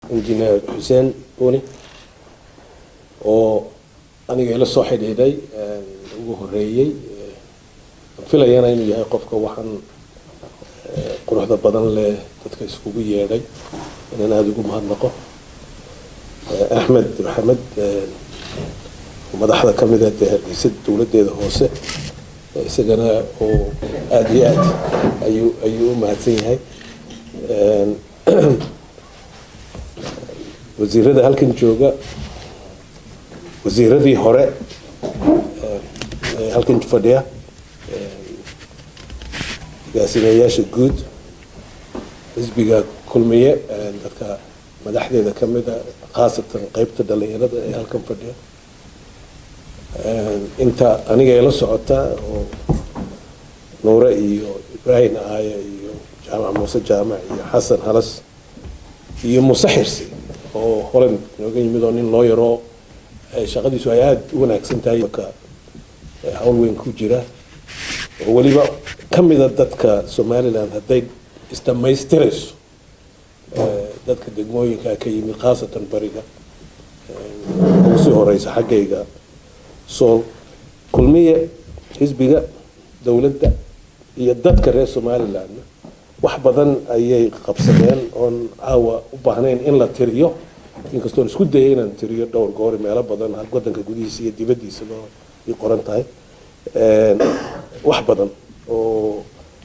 injineer xuseen buni oo aniga ila soo xidhiidhay ugu horeeyey filayana inuu yahay qofka waxaan quruxda badan leh dadka iskugu yeedhay inaan aada ugu mahadnaqo axmed maxamed madaxda ka mida dee hargeysa dowladdeeda hoose isagana oo aada iyo aad ayuu ayuu u mahadsan yahay wasiirada halkan jooga wasiiradii hore halkan fadhiya agaasimeyaasha guud xisbiga kulmiye dadka madaxdeeda ka mida khaasatan qeybta dhalinyarada ee halkan fadhiya inta aniga ila socota oo nuure iyo ibrahim aaye iyo jaamac muuse jaamac iyo xasan halas iyo muuse xirsi oo holan nooga yimid oo nin loo yaroo shaqadiisu ay aada u wanaagsan tahay ka hawl weyn ku jira oo weliba ka mida dadka somaliland hadday isdhamaystirayso dadka degmooyinka ka yimid khaasatan bariga ugu sii horeysa xaggayga sool kulmiye xisbiga dowladda iyo dadka reer somalilandna wax badan ayay qabsadeen oon caawa u baahnayn in la tiriyo inkastoon isku dayay inaan tiriyo dhowr goori meelo badan wadanka gudihiisa iyo dibaddiisaba ay qoran tahay wax badan oo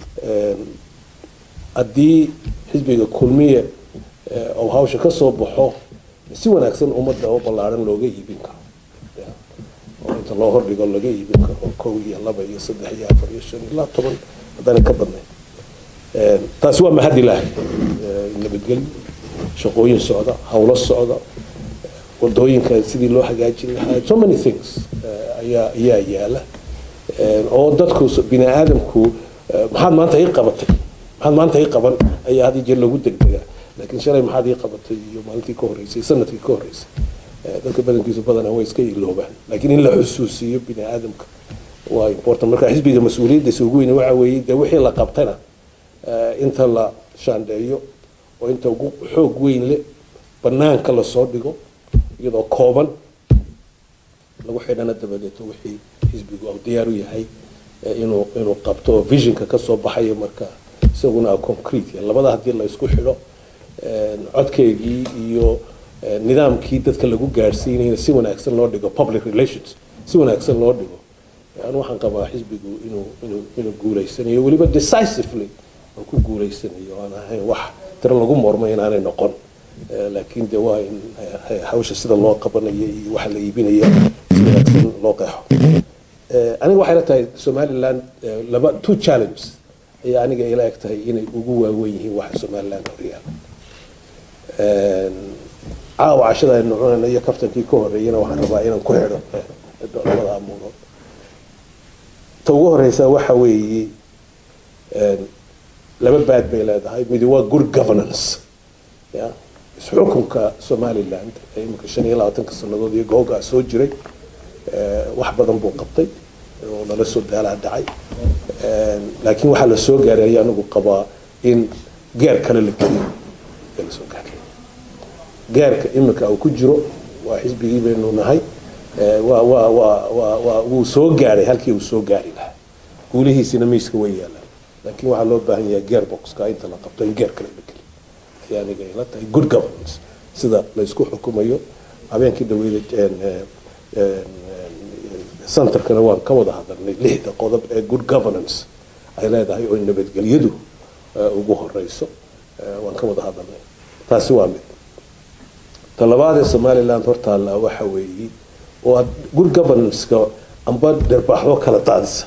haddii xisbiga kulmiye oo hawsha ka soo baxo si wanaagsan ummadda oo ballaaran looga iibin karo oo inta loo hordhigo laga iibin karo kow iyo laba iyo saddex iyo afar iyo shan ilaa toban haddaanay ka badnayn taasi waa mahad ilaahay nabadgelyo shaqooyin socda hawlo socda wadooyinka sidii loo hagaajin lahaa so many things ayaa ayaa yaala oo dadku bini aadamku maxaad maanta ii qabatay maxaad maanta ii qaban ayaa had iyo jeer lagu degdegaa laakiin shalay maxaad ii qabatay iyo maalintii ka horreysay sanadkii ka horreysay dadka badankiisu badanaa way iska iloobaan laakiin in la xusuusiyo bini aadamka waa important marka xisbiga mas-uuliyaddiisa ugu weyn waxa weeye dee wixii la qabtana inta la shaandheeyo oo inta ugu xoog weyn leh banaanka lasoo dhigo iyadoo kooban lagu xidhana dabadeeto wixii xisbigu u diyaar u yahay inuu inuu qabto oo visionka kasoo baxayo marka isaguna concrete labada haddii la isku xidho codkeygii iyo nidaamkii dadka lagu gaadhsiinayna si wanaagsan loo dhigo public relations si wanaagsan loo dhigo anu waxaan qabaa xisbigu inuu inuu inuu guuleysanayo weliba decisively oo ku guuleysanayo aan ahayn wax tiro lagu mormay inaanay noqon laakiin de waa in hawsha sida loo qabanayo iyo waxa la iibinaya si wanaagsan loo qeexo aniga waxay la tahay somaliland laba two challenges ayaa aniga ila eg tahay inay ugu waaweyn yihiin waxa somaliland horyaala caawa cashada aynu cunayno iyo kaftankii ka horreeyana waxaan rabaa inaan ku xidho labada amuurood ta ugu horeysa waxa weeye laba baad bay leedahay midi waa good governance ya isxukunka somaliland ee imika shan iyo labaatanka sanadood iyo googaa soo jiray wax badan buu qabtay oo nala soo daalaa dhacay laakiin waxaa la soo gaaray ayaa anigu qabaa in gaar kale la geliyo ee la soo gaaray gaarka imika uu ku jiro waa xisbigii baynu nahay waa waa waa waa waa wuu soo gaaray halkii uu soo gaari lahaa guulihiisina miiska way yaalaan laakiin waxaa loo baahan yahay gearboxka inta la qabto in gear kale la geliyo ayaa aniga ila tahay good governance sida la isku xukumayo habeenkii dhaweyda centerkana waan ka wada hadalnay lixda qodob ee good governance ay leedahay oo nabadgelyadu ugu horeyso waan ka wada hadalnay taasi waa mid ta labaad ee somaliland hortaalla waxa weeye oo good governance-ka amba dharbaaxdo kala daadisa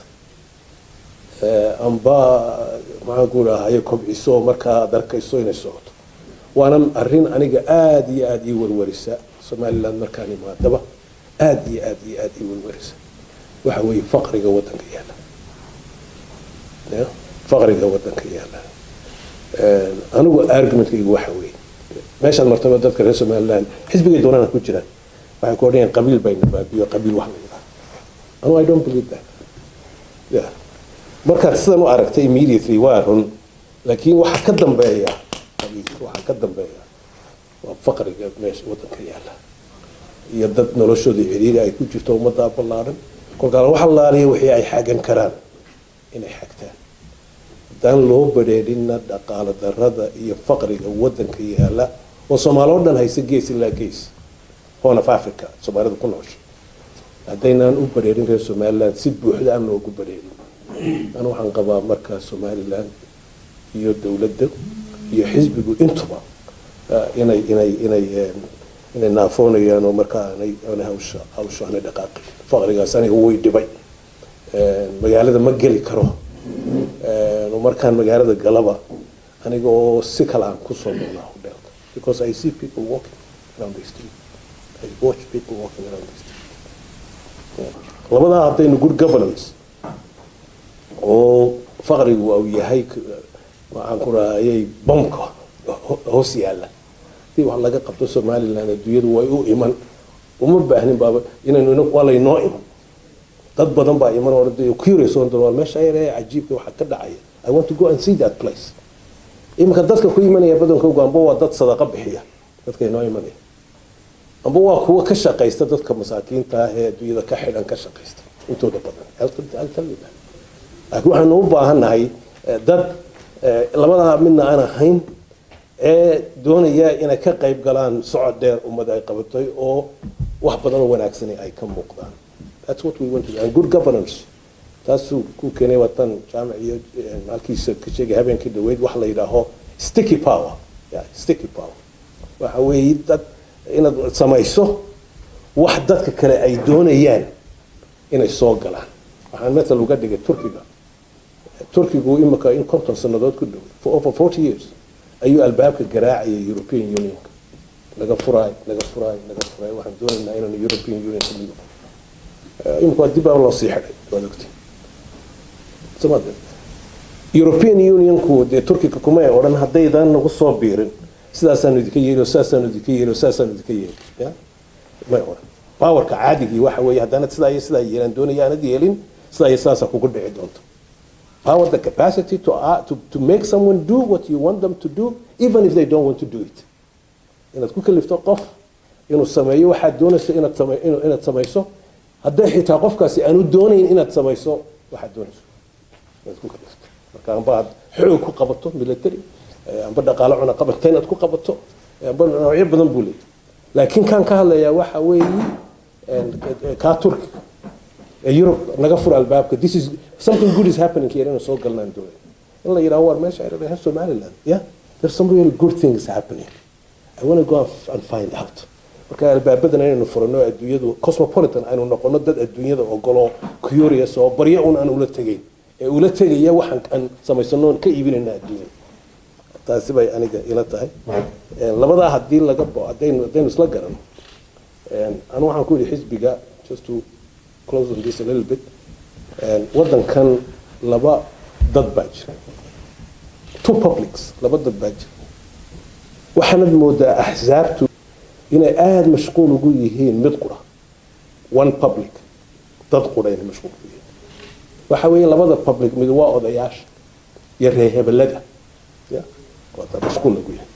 amba maxaan ku dhahaye kobciso oo markaa ad arkayso inay socoto waana arrin aniga aada iyo aada ii warwarisa somaliland markaan imaadaba aada iyo aada iyo aada ii warwarisa waxa weeye faqriga wadanka yaala ya faqriga wadanka yaala anigu argumentkaygu waxa weeye meeshaan martaba dadka reer somaliland xisbigay doonana ku jiraan waxay ku odhanayaan qabiil bayna baabiyo qabiil wax la yidhaha anu i don't believe that yeah markaad sidan u aragtay immediately waa run laakiin waxaa ka dambeeya waxaa ka dambeeya waa faqriga meesha wadanka yaala iyo dad noloshoodii ciriiri ay ku jirto ummaddaa ballaaran kolkaana wax allaaliya wixii ay xagan karaan inay xagtaan haddaan loo badheedhinna dhaqaalo darada iyo faqriga wadanka yaala oo soomaali oo dhan haysa gees ilaa gees horn of africa soomaalida ku noosha haddaynaan u badheerin reer somaliland si buuxda aan loogu badheerin an waxaan qabaa markaa somaliland iyo dowladda iyo xisbigu intuba inay inay inay inay naafoonayaan oo markaa aanay aanay hawsha hawsha aanay dhaqaaqin faqrigaas aniga way dhibay magaalada ma geli karo markaan magaalada galaba aniga oo si kale aan kusoo noolaa hodelka because I see people walking around the street I watch people walking around the street labadaa haddaynu good governance oo faqrigu uu yahay waxaan ku rahayay bomka hoos yaalla hadii wax laga qabto somaliland adduunyadu way u iman uma baahnin baaba inaynu waa laynoo iman dad badan baa iman oo curious oo waa meesha ayar ee cajiibka waxa ka dhacaya i want to go and see that place iminka dadka ku imanaya badankoogu amba waa dad sadaqa bixiya dadka inoo imanaya amba waa kuwa ka shaqaysta dadka masaakiinta ah ee adduunyada ka xidhan ka shaqaysta intooda badan laakiin waxaanu u baahannahay dad labadaa midna aan ahayn ee doonaya inay ka qayb galaan socod dheer ummada ay qabatay oo wax badan oo wanaagsani ay ka muuqdaan that's what we want to do and good governance taasuu ku keenay watan jaamac iyo halkiisa ka sheegay habeenkii dhaweyd wax la yidhaaho sticky power yeah, sticky power waxa weeye dad inaad samayso wax dadka kale ay doonayaan inay soo galaan waxaan matal uga dhigay turkiga turkigu imika in konton sanadood ku dhow for over forty years ayuu albaabka garaacayay european unionka laga furaay laga furaay laga furaay waxaan doonaynaa inaanu european union ka mido imika waa dib baa loo sii xidhay waad ogtay samad european unionku dee turkiga kuma ay odhan haddaydan nagu soo biirin sidaasaanu idinka yeeli sidaasaanu idinka yeeli sidaasaanu idinka yeeli ya may odhan powerka caadigii waxa weeye haddaanad sidaa iyo sidaa yeelan doonaya aanad yeelin sidaa iyo sidaasaa kugu dhici doonto power the capacity to, uh, to, to make someone do what you want them to do even if they don't want to do it inaad ku kalifto qof inuu sameeyo waxaad doonayso inaad same, inaad samayso hadday xitaa qofkaasi aanu doonayn inaad samayso waxaad doonayso inaad ku kalifto marka amba aad xoog ku qabato military amba dhaqaalo cuna qabata inaad ku qabato amba noocyo badan buu leeyahy laakiin kan ka hadlayaa waxa weeye kaa turkiga ee Europe naga fur albaabka this is something good is happening here inuu soo galnaan doonay in la yidhaho war meesha ay dhahay Somaliland yeah there's some really good things happening I want to go and find out marka albaabadan inaynu furano adduunyadu cosmopolitan aynu noqono dad adduunyada ogolo curious oo baryo un aan ula tegayn ee ula tegaya waxaan aan samaysano ka iibinayna adduunyada taasi bay aniga ila tahay labadaa haddii laga bo haddaynu haddaynu isla garano anu waxaan ku yidhi xisbiga just to close on this a little bit waddankan laba dad baa jira two publics laba dad baa jira waxaanad moodaa axsaabtu inay aada mashquul ugu yihiin mid qura one public dad qura inay mashquul ugu yihiin waxa weeye labada public mid waa odayaasha iyo reehebelada ya waa mashquul lagu yahay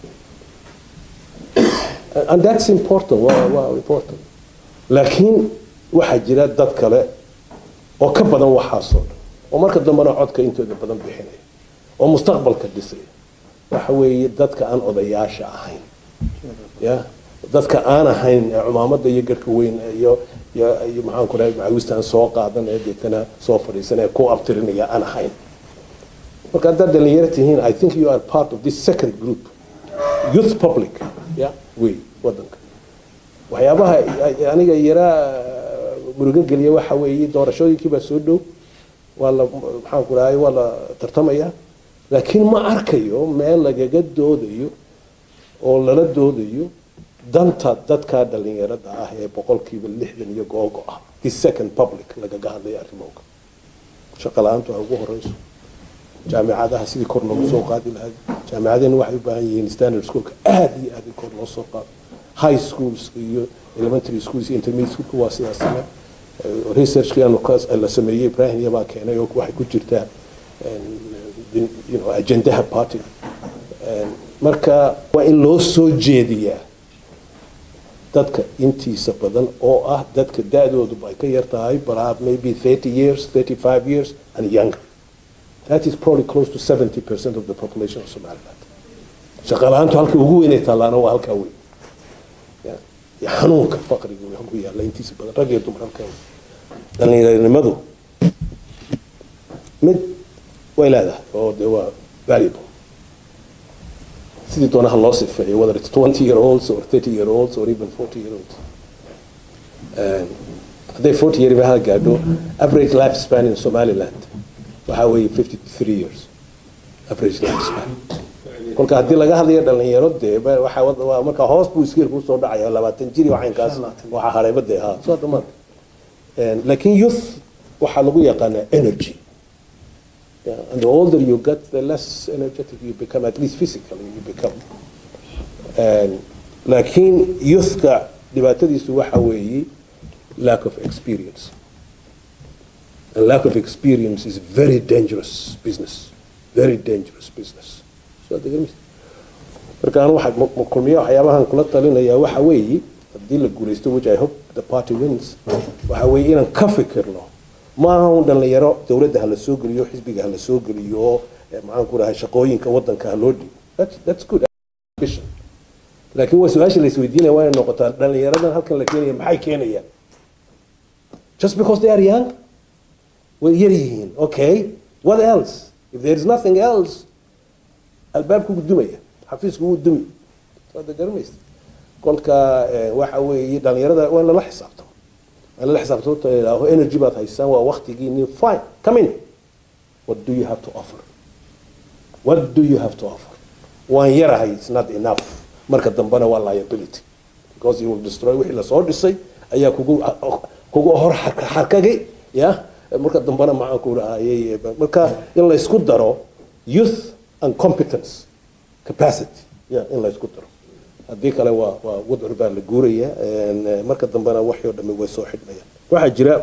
and that's important waa waa important laakiin waxaa jira dad kale oo ka badan waxaasoo dhan oo marka dambena codka intooda badan bixinaya oo mustaqbalka dhisaya waxa weeye dadka aan odayaasha ahayn ya dadka aan ahayn ee cumaamada iyo garhka weyn iyo iyo maxaan ku dhahay macawistaan soo qaadan ee deetana soo fadhiisan ee ku abtirinaya aan ahayn marka haddaad dhalinyaro tihiin i think you are part of this second group youth public ya wey wadanka waxyaabaha aniga yaraa murugo geliya waxa weeye doorashooyinkii baa soo dhow waa la maxaan ku dhahay waa la tartamaya laakiin ma arkayo meel lagaga doodayo oo lala doodayo danta dadka dhalinyarada ah ee boqolkiiba lixdan iyo googo ah the second public lagaga hadlayo arrimooga shaqo la-aantu ay ugu horeyso jaamicadaha sidii kor loogu soo qaadi lahaa jaamicadena waxay u baahan yihiin standard schoolka aada iyo aada kor loo soo qaado high schools iyo elementary schools iyo intermediate schoolka waa sidaas same researchkii aanu la sameeyey ibrahim yabaa keenay oo waxay ku jirtaa you know agendaha party marka waa in loo soo jeediyaa dadka intiisa badan oo ah dadka da-doodu ay ka yar tahay perhaps maybe 30 years 35 years and younger that is probably close to 70 percent of the population of somaliland shaqa la-aantu halka ugu weynay tallaana waa halkaa weyn Ya. iyo xanuunka faqriga uu ku yaalla intiisa badan rag iyo dumar halkaa weyn dhalinyaranimadu mid way leedahay oo de waa valuable sidii doonaha loo sifeeyo whether it's 20 year olds or 30 year olds or even 40 year olds Um, hadday 40 year ha gaadho average life span in somaliland waxaa weeye 53 years average life span kolka haddii laga hadlayo dhalinyaro dee ba- waxa wad- waa marka hoos buu iskeelku usoo dhacaya labaatan jir iyo waxaynkaas waxaa harayba dee ha soo dhamaad laakiin youth waxaa lagu yaqaanaa energy Yeah, and the older you get, the less energetic you become, at least physically you become. And, laakiin youthka dhibaatadiisu waxa weeye lack of experience. And lack of experience is very dangerous business. Very dangerous business. So, hadda garmis- marka anu waxa ma- ma- kulmiya waxyaabahan kula talinayaa waxa weeye haddii la guulaysto which I hope the party wins waxa weeye inaan ka fikirno maaha un dhalinyaro dowladda ha la soo geliyo xisbiga ha la soo geliyo eh, maxaan ku dhahay shaqooyinka wadanka ha loo dhigo That's- that's good ambition laakiin waa su-aasha la isweydiinaya waa inay noqotaa dhalinyaradan halkan la keenaya maxay keenayaan just because they are young way yar yihiin okay what else if there is nothing else albaabku wuu dumaya xafiisku wuu dumi waada garanaysa kolka eh, waxa weeye dhalinyarada waa in lala xisaabtamo waa in lala xisaabtamo ta idhaaho energy baad haysaan waa waktigiini fine come in what do you have to offer what do you have to offer waan yarahay it's not enough marka dambena waa liability because you will destroy wixii lasoo dhisay ayaa kugu kugu hor xarka- xarkagay ya marka dambena maxaan ku rahayay marka in la isku daro youth and competence capacity ya in la isku daro haddii kale waa waa wadcur baa la guuraya en, eh, marka dambena waxii oo dhami way soo xidhmayaan waxaa jira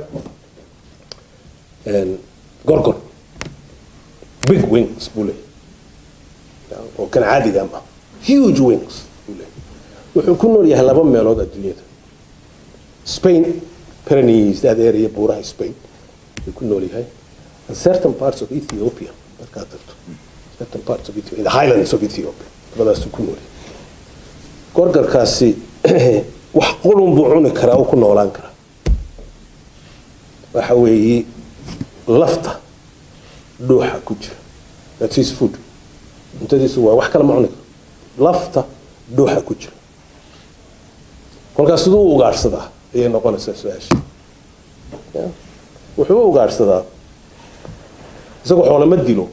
en, gorgor big wings buu leeyahay oo kan caadiga ma huge wings buu leeyahay wuxuu ku nool yahay laba meelood adduunyada spain pyrenees that area buuraha spain ayuu ku nool yahay and certain parts of ethiopia markaad tagto certain parts of ethiopia the highlands of ethiopia labadaasuu ku nool yahay gorgarkaasi wax qulun buu cuni karaa oo ku noolaan karaa waxa weeye lafta dhuuxa ku jira that's his food cuntadiisu waa wax kale ma cuni karo lafta dhuuxa ku jira kolkaas siduu u ugaadhsadaa ayay noqonaysaa su-aasha Ya. wuxuu u ugaadhsadaa isagoo xoolama dilo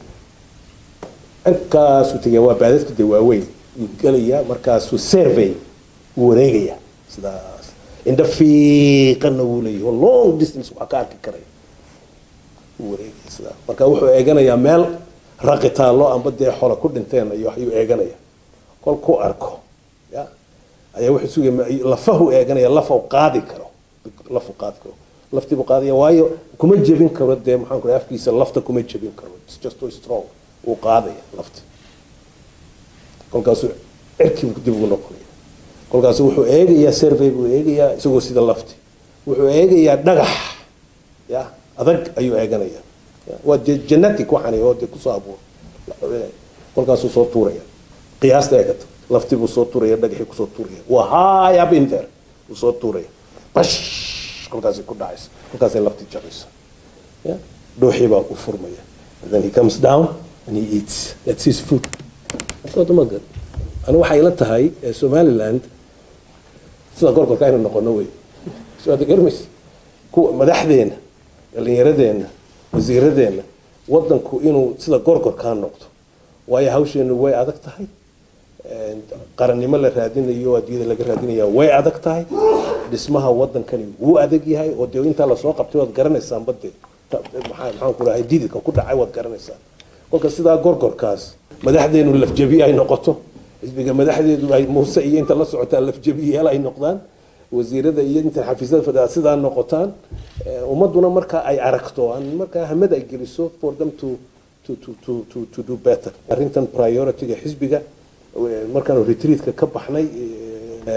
inkaasuu tegaya waa baadadka dee waaweyn wuu gelayaa markaasuu survey wuu wareegayaa sidaas indha fiiqanna wuu leeyahay oo long distance wax ka arki karaya wuu wareegaya sidaa marka wuxuu eeganayaa meel raqitaallo amba dee xola ku dhinteen iyo ayuu eeganaya kol ku arko ya ayaa wuxuu sugaya ma- lafahu eeganaya lafa qaadi karo lafu qaadi karo laftiibuu qaadaya waayo kuma jebin karo dee maxaan ku dhahay afkiisa lafta kuma jebin karo it's just so strong wuu qaadaya lafti kolkaasuu cirkii dib ugu noqonaya kolkaasu wuxuu eegayaa survey buu eegayaa isagoo sida lafti wuxuu eegayaa dhagax ya adag ayuu eeganaya Ya, waa dee genetic waxani oo dee kusoo abuur kolkaasuu soo tuuraya qiyaasta eegata lafti buu soo tuuraya dhagaxii kusoo tuuraya waa high up in there buu soo tuuraya bash kolkaasay ku dhacaysa kolkaasay lafti jabaysa ya dhuuxii baa u furmaya and then he comes down and he eats that's his food wadamagan ani waxay ila tahay eh, somaliland sida gorgorka aynu noqono wey soo aad garmaysa kuwa madaxdeena dhalinyaradeenna wasiiradeenna wadanku inuu sida gorgorkaa noqdo waayo hawsheenu way adag tahay En, qarannimo la raadinayo adduunyada laga raadinaya way adag tahay dhismaha wadankani wuu adag yahay oo dee intaa lasoo qabtay waad garanaysaan bade maxaa maxaan ku dhahay dididka ku dhacay waad garanaysaan kolka sidaa gorgorkaas madaxdeenu lafjabi ay noqoto xisbiga madaxdeedu ay muuse iyo inta la socotaan lafjabiyaal ay noqdaan wasiirada iyo inta xafiisyada fadhiya sidaa noqotaan Eh, ummaduna marka ay aragto aan markaa hamad ay geliso for them to to to to to, to do better arrintan priority-ga xisbiga eh, markaanu retreatka ka baxnay eh,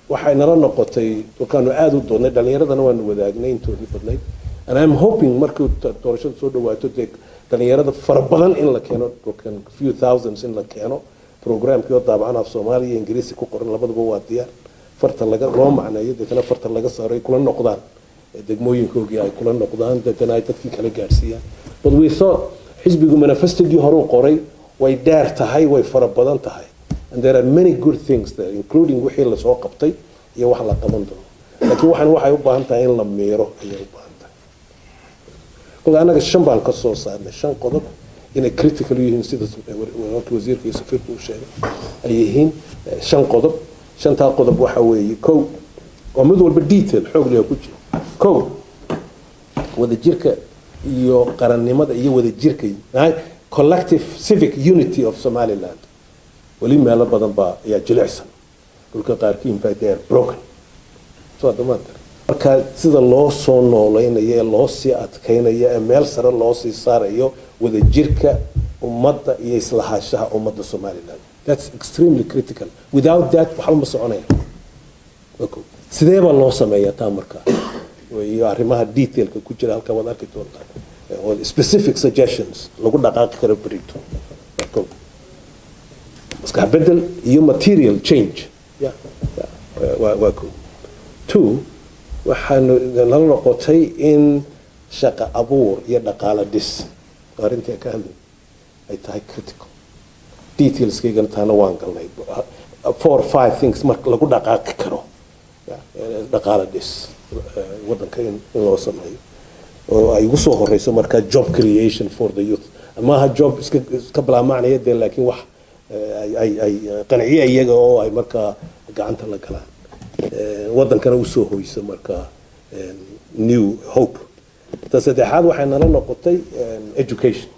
waxay nala noqotay markaanu aada u doodnay dhalinyaradana waanu wadaagnay intoodii badnayd and i'm hoping markuu doorashada soo dhawaato dee dhalinyarada fara badan in la keeno few thousands in la keeno programkii oo daabacan af soomaaliya iyo ingiriisi ku qoran labaduba waa diyaar farta laga loo macneeyo deetana farta laga saaro ay kula noqdaan degmooyinkoogii ay kula noqdaan deetana ay dadkii kala gaadhsiiyaan but we thought xisbigu manifestogii horuu qoray way dheer tahay way fara badan tahay and there are many good things there including wixii lasoo qabtay iyo wax la qaban doono laakiin waxaan waxay u baahan tahay in la miiro ayay u baahan tahay kolka annaga shan baan ka soo saarnay shan qodob inay critical yihiin sida warka wasiirka iyo safiirka uu sheegay ay yihiin shan qodob shantaa qodob waxa weeye kow oo mid walba detail xoog leh ku jiro kow wadajirka iyo qarannimada iyo wadajirka collective civic unity of somaliland weli meelo badan baa ayaa jilicsan dhulka qaarkii in fact they are broken soo dhamaanta marka sida loo soo noolaynayo ee loo sii adkaynayo ee meel sare loo sii saarayo wadajirka ummadda iyo islahaashaha ummadda somaliland that's extremely critical without that waxba ma soconaya sidee baa loo sameeyaa taa markaa iyo arrimaha detailka ku jira halka waad arki doontaa oo specific suggestions lagu dhaqaaqi karo berito maskax bedel iyo material change yeah, yeah, waa waa ko two waxaanu nala noqotay in shaqa abuur iyo dhaqaalo dhis arrintii ka hadlay ay tahay critical detailskaygana taana waan galnay four five things marka lagu dhaqaaqi karo dhaqaalo dhis waddanka in loo sameeyo oo ay ugu soo horeyso markaa job creation for the youth maaha job iska iska bilaamacnaya dee laakiin wax ay ay qanciye iyaga oo ay markaa gacanta la galaan waddankana usoo hoyso markaa new hope ta saddexaad waxay nala noqotay education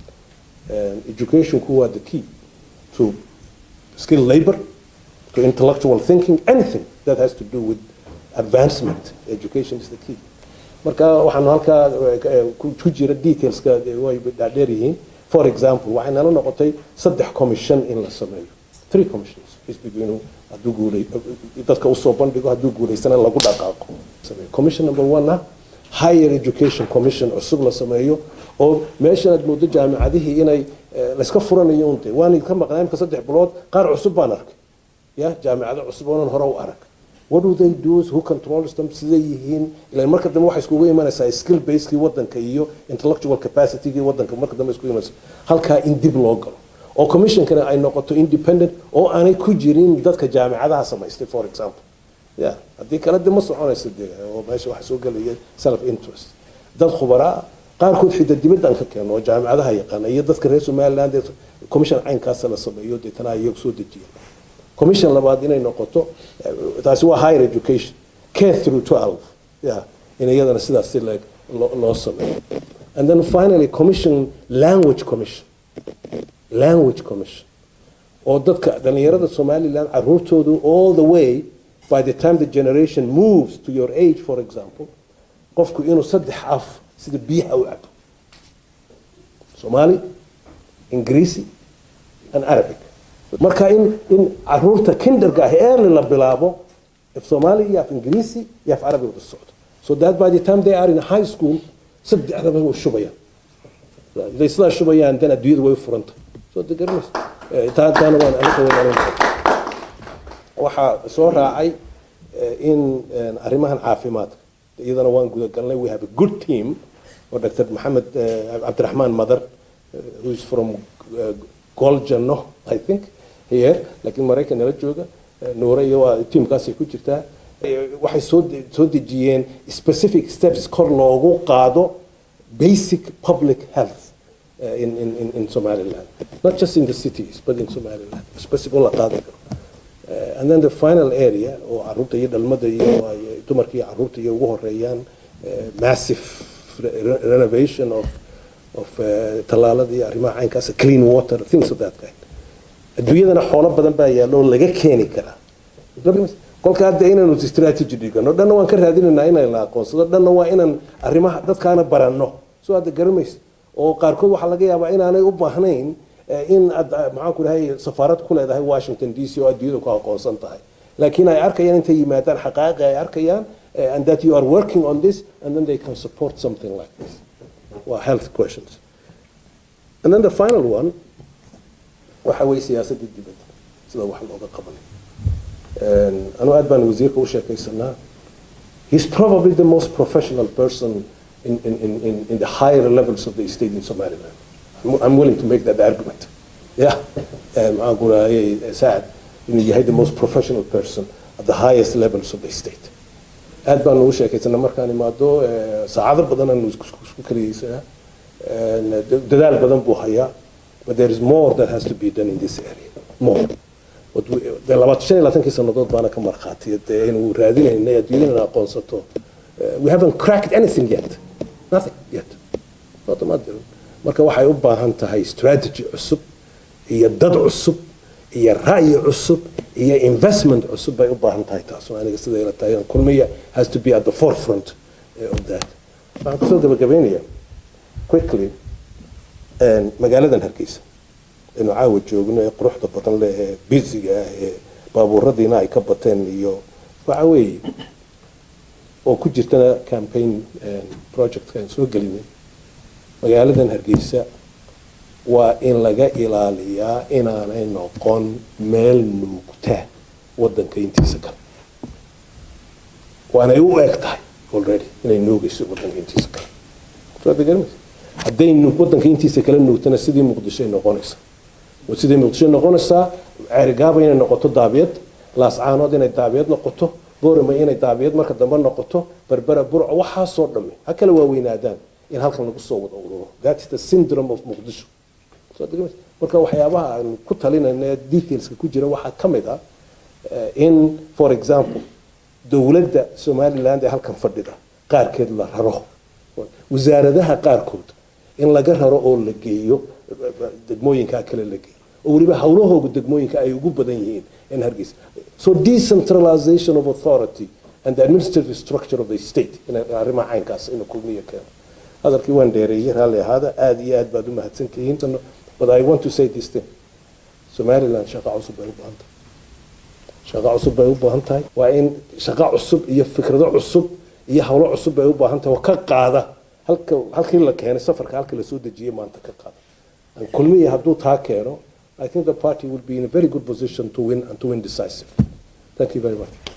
educationku waa the key to skill labor to intellectual thinking anything that has to do with advancement education is the key marka waxaanu halkaa ku jira detailska way dhaadheer yihiin for example waxay nala noqotay saddex commission in la sameeyo three commissions xisbigu inuu hadduu guulay dadka usoo bandhigo hadduu guulaysana lagu dhaqaaqo commission number one ah higher education commission cusub la sameeyo oo meeshan aad moodo jaamicadihii inay layska furanayo unte waan ka maqnaa imka saddex bilood qaar cusub baan arkay ya jaamicado cusub oonan hore u arag what do they do who controls them siday yihiin ilan marka dambe waxay iskugu imanaysaa skill basekii wadanka iyo intellectual capacitygii wadanka marka dambe iskugu imanaysa halkaa in dib loo galo oo commissionkana ay noqoto independent oo aanay ku jirin dadka jaamicadaha samaystay for example ya haddii kale de ma soconayso de oo meesha waxa soo gelaya self interest dad khubaraa qaarkood xita dibaddan ka keeno oo jaamicadaha yaqaana iyo dadka reer somaliland ee commission caynkaasa la sameeyo deetana iyagu soo dejiya commission labaad inay noqoto taasi waa higher education k through 12 yeah in iyadana sidaas si leeg loo sameeyo and then finally commission language commission language commission oo dadka dhalinyarada somaliland caruurtoodu all the way by the time the generation moves to your age for example qofku inuu saddex af sida biyaha u cabo somali ingiriisi and arabic marka in in caruurta kinderga ah early la bilaabo af somali iyo af ingiriisi iyo af carabi wada socdo so that by the time they are in high school saddexdaba way shubayaan haday sidaa shubayaan dan adduunyada way furanta soo degarmaysa taana waan aniga weyn waxaa soo raacay in arrimahan caafimaadka iyadana waan gudagalnay we have a good team oo dr maxamed cabdiraxmaan madar who is from goljano i think here laakiin maraykan nala jooga nuure iyo waa tiimkaasay ku jirtaa waxay soo soo dejiyeen specific steps kor loogu qaado basic public health uh, in, in, in, in Somaliland. Not just in the cities, but in Somaliland. Specific la qaadi karo. Uh, and then the final area, oo caruurta iyo dhalmada iyo dumarka iyo caruurta iyo ugu horeeyaan massive re renovation of, of uh, tallaalada iyo arrimaha caynkaas clean water, things of that kind. adduunyadana xoolo badan baa yaalla oo laga keeni karaa kolka hadda inaanu strategy dhigano dhanna waan ka raadinaynaa inay la aqoonsado dhanna waa inaan arrimaha dadkaana baranno soo hadda garamaysa oo qaarkood waxaa laga yaabaa inaanay u baahnayn in aad maxaan ku dhahay safaarad ku leedahay washington d c oo adduunyada ku aqoonsan tahay laakiin ay arkayaan intay yimaadaan xaqaaqa ay arkayaan uh, and that you are working on this and then they can support something like this waa health questions and then the final one waxa weeye siyaasadda dibadda sida wax looga qabanay anuu aad baan wasiirka u sheekaysanaa he's probably the most professional person in, in, in, in, in the higher levels of the state in Somaliland. I'm, I'm willing to make that argument. Yeah, maxaan ku rahayay Saad inuu yahay the most professional person at the highest levels of the state. aad baan ugu sheekaysanaa markaan imaado saacado badan aanu isku kariyeysanaa dadaal badan buu hayaa but there is more that has to be done in this area more de labaatan shan iyo labaatankii sannadood baana ka markhaatiya dee inuu raadinaynay adduunyadana aqoonsato we haven't cracked anything yet nothing yet ma jirin marka waxay u baahan tahay strategy cusub iyo dad cusub iyo ra'yi cusub iyo investment cusub bay u baahan tahay taas aniga sida ila tahay kulmiya has to be at the forefront of that waxaan kusoo gabagabeynaya quickly magaaladan hargeysa inu caawa joogno ee quruxda badan leh ee bisiga ah ee baabuuradiina ay ka bateen iyo waxa weeye oo ku jirtana campaign projectka aan soo gelinay magaaladan hargeysa waa in laga ilaaliyaa inaanay noqon meel nuugta wadanka intiisa kale waanay u eg tahay already inay nuugayso wadanka intiisa kale hadday wadanka intiisa kale nuugtana sidii muqdishoay noqonaysa sidii muqdisho noqonaysaa ceerigaaba inay noqoto daabiyad laascaanood inay daabiyad noqoto boorama inay daabiyad marka dambe noqoto berbera burco waxaasoo dhamme ha kala waaweynaadaan in halkan lagu soo wada ururo that is the syndrome of muqdisho marka waxyaabaha aan ku talinayna detailska ku jira waxaa ka mid ah in for example dowladda somaliland ee halkan fadhida qaarkeed la raro wasaaradaha qaarkood in laga raro oo la geeyo degmooyinkaa kale la geeyo oo weliba howlahooga degmooyinka ay ugu badan yihiin in hargeysa so decentralization of authority and the administrative structure of the state in arrimaha caynkaas inuu kulmiya keeno hadalkii waan dheereeyey raalli ahaada aada iyo aad baad u mahadsantihiin but i want to say this thing somaliland shaqa cusub bay u baahan tahay shaqa cusub bay u baahan tahay waa in shaqa cusub iyo fikrado cusub iyo howlo cusub bay u baahan tahay oo ka qaada halka halkii la keenay safarka halkii lasoo dejiyey maanta ka qaada kulmiya hadduu taa keeno I think the party will be in a very good position to win and to win decisive. Thank you very much.